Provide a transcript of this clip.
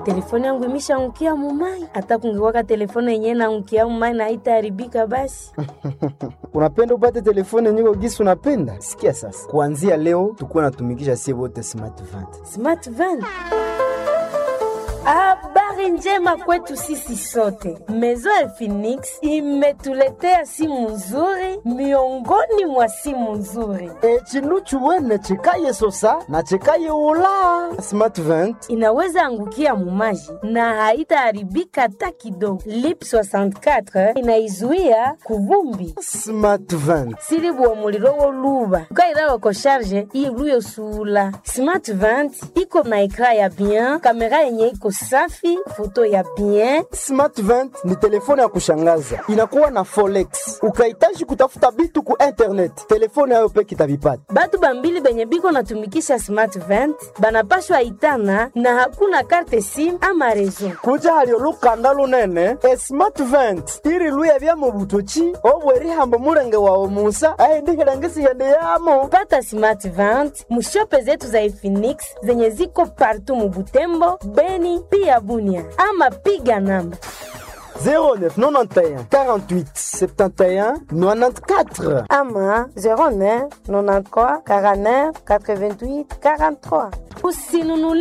telefone yangu imeshaangukia mumai. Hata kungekuwaka telefone yenyewe naangukia mumai na haitaharibika basi. unapenda upate telefone nyiko gisi unapenda? Sikia sasa, kuanzia leo tukuwa natumikisha sie wote smart vant. Smart van. Habari njema kwetu sisi sote. Maison ya Phoenix imetuletea simu nzuri miongoni mwa simu nzuri. E, chinu chuwene chikaye sosa na chikaye ula smart vant. Inaweza angukia mumaji na haitaharibika hata kidogo. Lip 64 inaizuia kuvumbi Smart vant. silibuwa muliro woluba ukairawa ko sharge iluyo sula smart vant iko na ekra ya bien kamera yenye iko safi foto ya bien Smart vant ni telefone ya kushangaza, inakuwa na forex. Ukahitaji kutafuta bitu ku internet, telefone yayo peke itavipata. batu bambili benye biko natumikisha smart vant banapashwa itana na hakuna karte sim ama rezo kuja halio lukanda lunene e smart vent iri luya bya mu butoki obwerihambo mulenge wawe musa aindihilangisiende yamo pata smart vant mushope zetu za Efinix zenye ziko partu mubutembo beni pia bunia ama piga namba 0991 48 71 94 ama 09 93 49 88 43 usinunuli